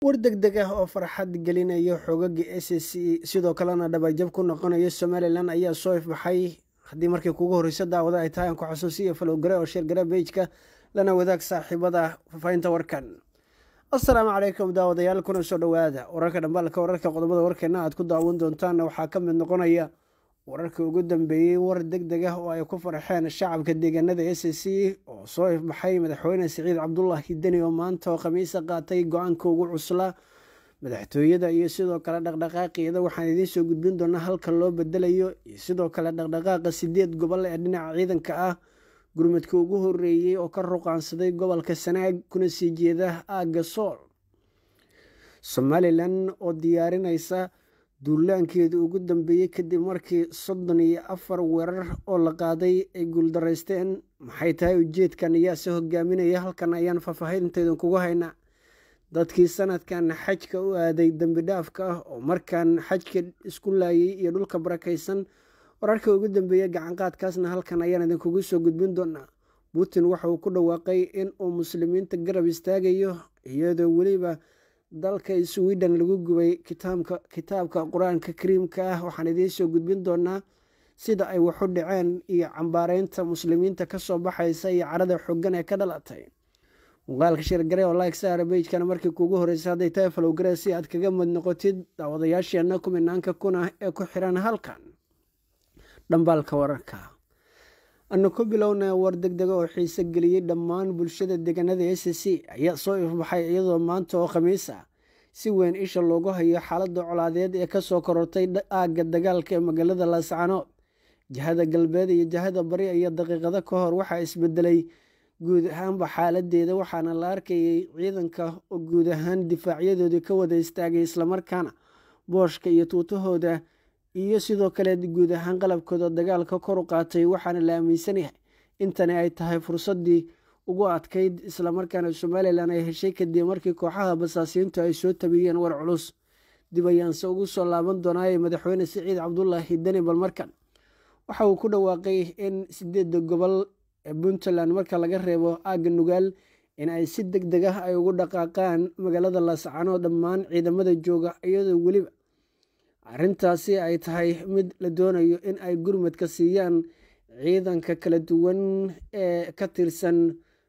war deg deg ah oo farxad gelinaya xoogaga s c sidoo kalena dhabarjab ku noqonaya somalilan ayaa soo ifbaxay haddii markii kugu horreysa daawada ay tahay aan ku xasuusiya falowgare oo sheergare bejka lana wadaag saaxiibada faafahinta warkan assalaamu calaykum daawadayaal kuna soo dhowaada wararka dhambaalka wararka qodobada warkeena aad ku daawan doontaanna waxaa ka mid noqonaya wararkii ugu dambeeyey war deg deg ah oo ay ku farxeen shacabka deegaanada s c oo soo ifbaxay madaxweyne siciid cabdulaahi deni oo maanta oo khamiisa qaatay go-aanka ugu cuslaa madaxtooyada iyo sidoo kale dhaqdhaqaaqeeda waxaan idiin soo gudbin doonaa halka loo bedelayo iyo sidoo kale dhaqdhaqaaqa sideed gobol ee dhinaca ciidanka ah gurmadka ugu horeeyey oo ka ruqaansaday gobolka sanaag kuna sii jeeda aagga sool somalilan oo diyaarinaysa duulaankeeda ugu dambeeyey kadib markii soddon iyo afar weerar oo la qaaday ay guuldaraysteen maxay tahay ujeedkan ayaase hogaaminaya halkan ayaan faahfaahinteedan kugu haynaa dadkii sanadkan xajka u aaday dembi dhaafka ah oo markaan xajka isku laayay iyo dhulka barakaysan wararka ugu dambeeya gacanqaadkaasna halkan ayaan idinkugu soo gudbin doonaa putin waxa uu ku dhawaaqay in uu muslimiinta garab istaagayo iyadoo weliba dalka sweden lagu gubay kitaabka qur-aanka kariimka ah waxaan idiin soo gudbin doonaa sida ay waxu dhaceen iyo cambaareynta muslimiinta kasoo baxaysa iyo carada xogan ee ka dhalatay muuqaalka sheergare oo like saara bejkana markii kuugu horreysay hadday tahay falowgare si aad kaga mid noqotid daawadayaasheenna kuminaanka kuna ee ku xiran halkan dhambaalka wararka anu ku bilowna war deg dega oo xiise geliyey dhammaan bulshada deegaanada s c ayaa soo ifbaxay iyadoo maanta oo khamiis ah si weyn isha loogu hayo xaaladda colaadeed ee kasoo korortay aagga dagaalka ee magaalada laascanood jihada galbeed iyo jihada bari iyo daqiiqado ka hor waxaa isbedelay guud ahaanba xaaladeeda waxaana la arkayay ciidanka oo guud ahaan difaacyadoodii ka wada istaagay islamarkaana booshka iyo tuutahooda iyo sidoo kale guud ahaan qalabkooda dagaalka kor u qaatay waxaana la aaminsan yahay intani ay tahay fursadii ugu adkayd islamarkaana somalilan ay heshay kadib markii kooxaha basaasiintu ay soo tabiyeen war culus dib ayaanse ugu soo laaban doonaaye madaxweyne siciid cabdulaahi deni bal markan waxa uu ku dhawaaqay in sideedda gobol ee puntland marka laga reebo aagga nugaal in ay si deg deg ah ay ugu dhaqaaqaan magaalada laascano dhammaan ciidamada jooga iyadoo weliba arrintaasi ay tahay mid la doonayo in ay gurmadka siiyaan ciidanka kala duwan ee ka tirsan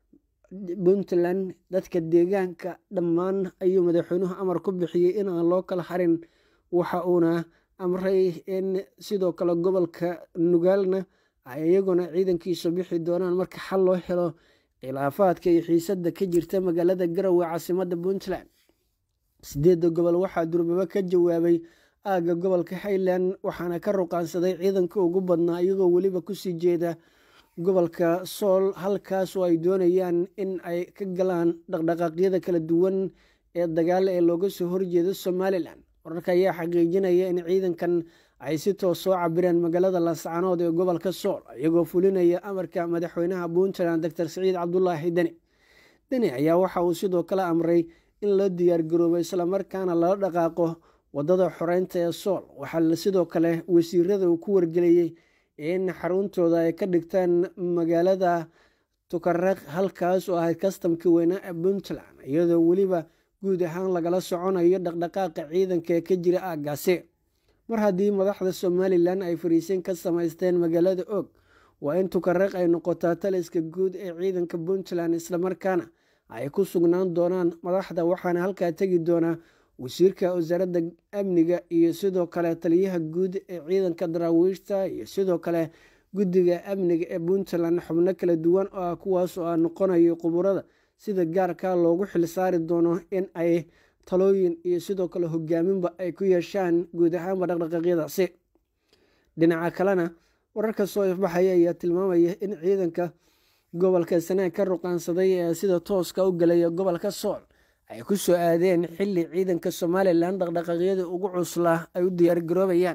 puntland dadka deegaanka dhammaan ayuu madaxweynuhu amar ku bixiyey in aan loo kala harin waxa uuna amray in sidoo kale gobolka nugaalna ay iyaguna ciidankiisu bixi doonaan marka xal loo helo khilaafaadka iyo xiisadda ka jirta magaalada garowe caasimada puntland sideedda gobol waxaa durbaba ka jawaabay aagga gobolka highland waxaana ka ruqaansaday ciidanka ugu badnaa iyagoo weliba kusii jeeda gobolka sool halkaas oo ay doonayaan in ay ka galaan dhaqdhaqaaqyada kala duwan ee dagaale ee looga soo horjeedo somalilan wararka ayaa xaqiijinaya in ciidankan ay si toos soo cabireen magaalada laascanood ee gobolka sool iyagoo fulinaya amarka madaxweynaha puntland doctor siciid cabdulaahi deni deni ayaa waxa uu sidoo kale amray in loo diyaargaroobo islamarkaana lala dhaqaaqo wadada xoreynta ee sool waxaa sidoo kale wasiirada uu ku wargeliyey in xaruntooda ay ka dhigtaan magaalada tukareq halkaas oo ahayd kastamkii weynaa ee puntland iyadoo weliba guud ahaan lagala soconayo dhaqdhaqaaqa ciidanka ee ka jira aaggaasi mar haddii madaxda somalilan ay fariisin ka samaysteen magaalada og waa in tukareq ay noqotaa taliska guud ee ciidanka puntland islamarkaana ay ku sugnaan doonaan madaxda waxaana halkaa tegi doonaa wasiirka wasaaradda amniga iyo sidoo kale taliyaha guud ee ciidanka daraawiishta iyo sidoo kale guddiga amniga ee puntland xubno kala duwan oo ah kuwaas oo ah noqonayo quburada sida gaarka loogu xilsaari doono in ay talooyin iyo sidoo kale hogaaminba ay ku yeeshaan guud ahaanba dhaqdhaqaaqyadaasi dhinaca kalena wararka soo ifbaxaya ayaa tilmaamaya in ciidanka gobolka sanaag ka ruqaansaday ee sida tooska u galaya gobolka sool ay ku soo aadeen xilli ciidanka somalilan dhaqdhaqaaqyada ugu cuslaa ay u diyaargaroobayaan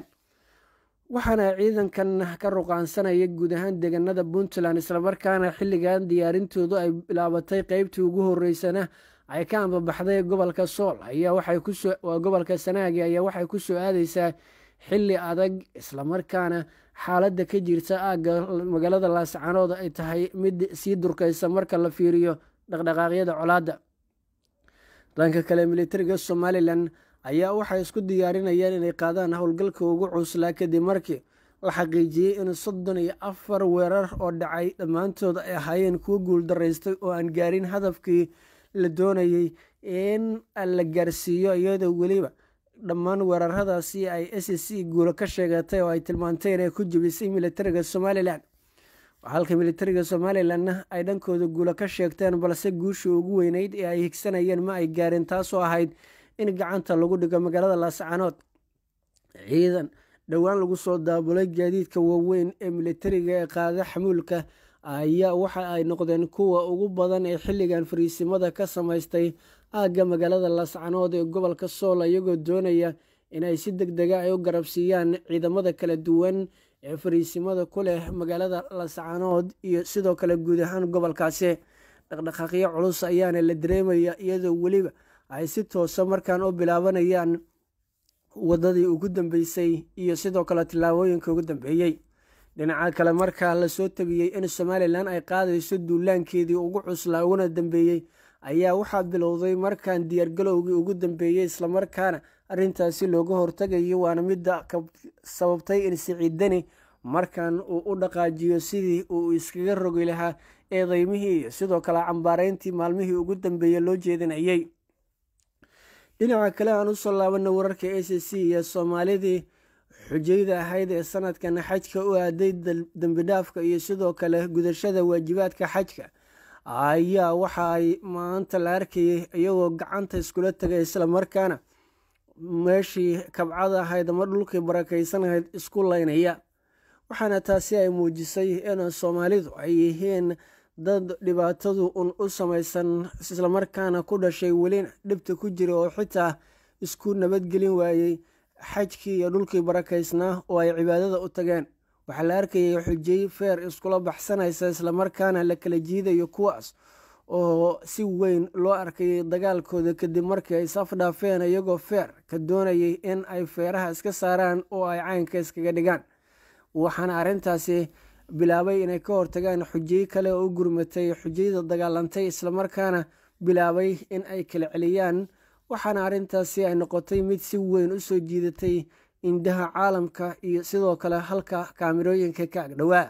waxaana ciidankan ka ruqaansanaya guud ahaan deegaanada puntland islamarkaana xilligan diyaarintoodu ay bilaabatay qeybtii ugu horeysana ay ka ambabaxday gobolka sool ayaa gobolka sanaagi ayaa waxay ku soo aadeysaa xilli adag islamarkaana xaaladda ka jirta aagga magaalada laascanood ay tahay mid sii durkaysa marka la fiiriyo dhaqdhaqaaqyada colaadda dhanka kale militariga somalilan ayaa waxay isku diyaarinayaan inay qaadaan howlgalka ugu cuslaa kadib markii la xaqiijiyey in soddon iyo afar weerar oo dhacay dhammaantood ay ahaayeen kuwo guuldaraystay oo aan gaarin hadafkii la doonayey in la gaarsiiyo iyadoo weliba dhammaan weeraradaasi ay s c guulo ka sheegatay oo ay tilmaantay inay ku jebisay militariga somalilan halka militariga somalilanna ay dhankooda guulo ka sheegteen balse guushii ugu weyneyd ee ay higsanayeen ma ay gaarin taasoo ahayd in gacanta lagu dhigo magaalada laascanood ciidan dhowaan lagu soo daabulay gaadiidka waaweyn ee militariga ee qaada xamuulka ayaa waxa ay noqdeen kuwa ugu badan ee xilligan fariisimada ka samaystay aagga magaalada laascanood ee gobolka sool iyagoo doonaya inay si deg dega ay u garabsiiyaan ciidamada kala duwan ee fariisimada ku leh magaalada laascanood iyo sidoo kale guud ahaan gobolkaasi dhaqdhaqaaqyo culus ayaana la dareemaya iyadoo weliba ay si toosa markaan u bilaabanayaan wadadii ugu dambeysay iyo sidoo kale tillaabooyinka ugu dambeeyey dhinaca kale markaa lasoo tabiyey in somalilan ay qaadayso duulaankeedii ugu cuslaa uguna dambeeyey ayaa waxaa bilowday markaan diyaargalowgii ugu dambeeyey islamarkaana arrintaasi looga hortagayo waana midda sababtay in siciidani markan uu u dhaqaajiyo sidii uu iskaga rogi lahaa eedeymihii iyo sidoo kale cambaareyntii maalmihii ugu dambeeyey loo jeedinayey dhinaca kale aan usoo laabana wararka a c c iyo soomaalidii xujayda ahayd ee sanadkan xajka u aaday dembidhaafka iyo sidoo kale gudashada waajibaadka xajka ayaa waxa ay maanta la arkayay iyagoo gacanta iskula tegay islamarkaana meeshii kabcada ahayd ama dhulkii barakaysanahayd isku laynaya waxaana taasi ay muujisay in soomaalidu ay yihiin dad dhibaatadu un u samaysan islamarkaana ku dhashay welina dhibta ku jira oo xitaa isku nabadgelin waayey xajkii iyo dhulkii barakaysnaa oo ay cibaadada u tageen waxaa la arkayay xujay feer iskula baxsanaysa islamarkaana la kala jiidayo kuwaas oo si weyn loo arkayay dagaalkooda kadib markii ay isafdhaafeen iyagoo feer ka doonayay in ay feeraha iska saaraan oo ay caynka iskaga dhigaan waxaana arrintaasi bilaabay inay ka hortagaan xujay kale oo u gurmatay xujayda dagaalantay islamarkaana bilaabay in ay kala celiyaan waxaana arrintaasi ay noqotay mid si weyn u soo jiidatay indhaha caalamka iyo sidoo kale halka kaamirooyinka ka agdhowaa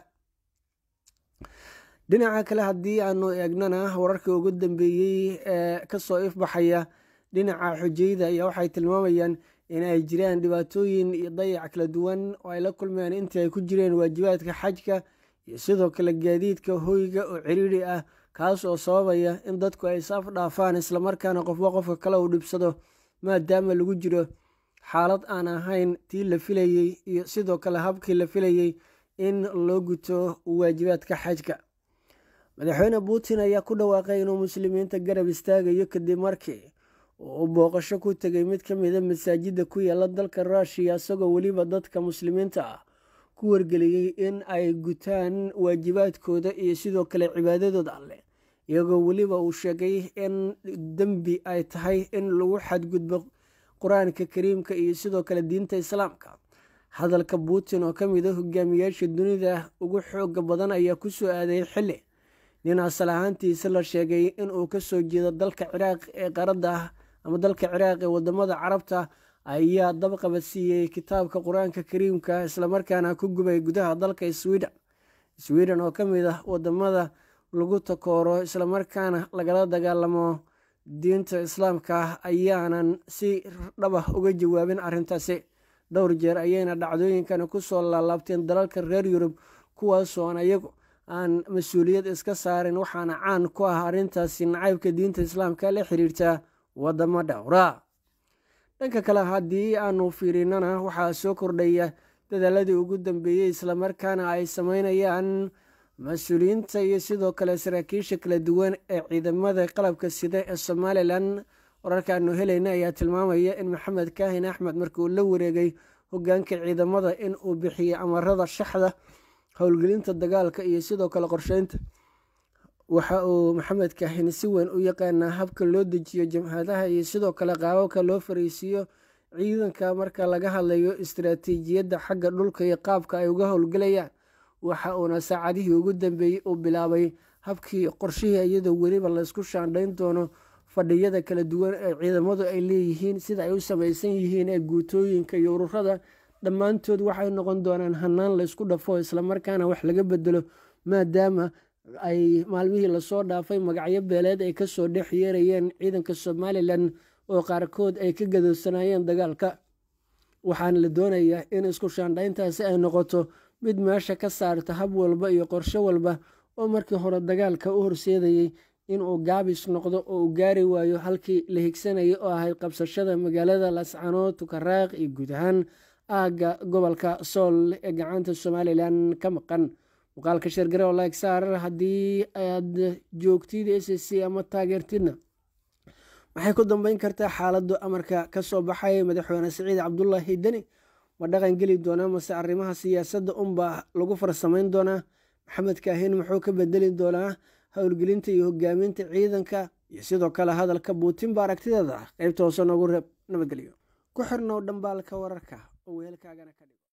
dhinaca kale haddii aanu eegnana wararkii ugu dambeeyey ee kasoo ifbaxaya dhinaca xujayda ayaa waxay tilmaamayaan in ay jiraan dhibaatooyin iyo dayac kala duwan oo ay la kulmeen intii ay ku jireen waajibaadka xajka iyo sidoo kale gaadiidka hoyga oo ciriiri ah kaas oo sababaya in dadku ay isaf dhaafaan islamarkaana qofba qofka kale uu dhibsado maadaama lagu jiro xaalad aan ahayn tii la filayey iyo sidoo kale habkii la filayey in loo guto waajibaadka xajka madaxweyne putin ayaa ku dhawaaqay inuu muslimiinta garab istaagayo kadib markii uu booqasho ku tegay mid ka mida masaajidda ku yaala dalka ruushiya isagoo weliba dadka muslimiinta ah ku wargeliyey in ay gutaan waajibaadkooda iyo sidoo kale cibaadadooda alleh iyagoo weliba uu sheegay in dembi ay tahay in lagu xadgudbo qur-aanka kariimka iyo sidoo kale diinta islaamka hadalka putin oo ka mid a hogaamiyaasha dunida ugu xooga badan ayaa kusoo aaday xili nin asal ahaantiisa la sheegay inuu kasoo jeedo dalka ciraaq ee qaradda ah ama dalka ciraaq ee wadamada carabta ayaa dabqaba siiyey kitaabka qur-aanka kariimka islamarkaana ku gubay gudaha dalka sweden sweden oo ka mid ah wadamada lagu takooro islamarkaana lagala dagaalamo diinta islaamka ayaanan si dhabah uga jawaabin arrintaasi dhowr jeer ayayna dhacdooyinkani kusoo laalaabteen dalalka reer yurub kuwaasoon ayagu aan mas-uuliyad iska saarin waxaana caan ku ah arrintaasi nacaybka diinta islaamka la xiriirta wadamo dhowra dhanka kale haddii aanu fiirinana waxaa soo kordhaya dadaaladii ugu dambeeyey islamarkaana ay sameynayaan mas-uuliyiinta iyo sidoo kale saraakiisha kala duwan ee ciidamada qalabka sida ee somalilan wararkaanu helayna ayaa tilmaamaya in maxamed kaahin axmed markii uu la wareegay hogaanka ciidamada in uu bixiyey amarada shaxda howlgelinta dagaalka iyo sidoo kale qorsheynta waxa uu maxamed kaahin si weyn u yaqaanaa habka loo dejiyo jamhadaha iyo sidoo kale qaababka loo fariisiiyo ciidanka marka laga hadlayo istaraatiijiyadda xagga dhulka iyo qaabka ay uga howlgelayaan waxa uuna saacadihii ugu dambeeyey uu bilaabay habkii qorshihii iyadoo weliba laysku shaandhayn doono fadhiyada kala duwan ee ciidamadu ay leeyihiin sida ay u samaysan yihiin ee guutooyinka iyo ururada dhammaantood waxay noqon doonaan hanaan laysku dhafo islamarkaana wax laga bedelo maadaama ay maalmihii lasoo dhaafay magacyo beeleed ay kasoo dhex yeerayeen ciidanka somalilan oo qaarkood ay ka gadoosanayeen dagaalka waxaana la doonayaa in isku shaandhayntaasi ay noqoto mid meesha ka saarta hab walba iyo qorshe walba oo markii hore dagaalka u horseedayey inuu gaabis noqdo oo uu gaari waayo halkii la higsanayay oo ahayd qabsashada magaalada lascanood tukaraaq iyo guud ahaan aagga gobolka sool ee gacanta somalilan ka maqan muuqaalka sheergare oo like saarar haddii aad joogtid s c ama taageertidna maxay ku dambeyn kartaa xaaladdu amarka ka soo baxay madaxweyne siciid cabdulaahi deni ma dhaqan geli doonaa mase arrimaha siyaasadda unbaa lagu farsamayn doonaa maxamed kaahin muxuu ka bedeli doonaa howlgelinta iyo hogaaminta ciidanka iyo sidoo kale hadalka buutin ba aragtideeda qaybta hoose noogu reeb nabadgelyo ku xirnow dhambaalka wararka oo weelkaagana ka dhig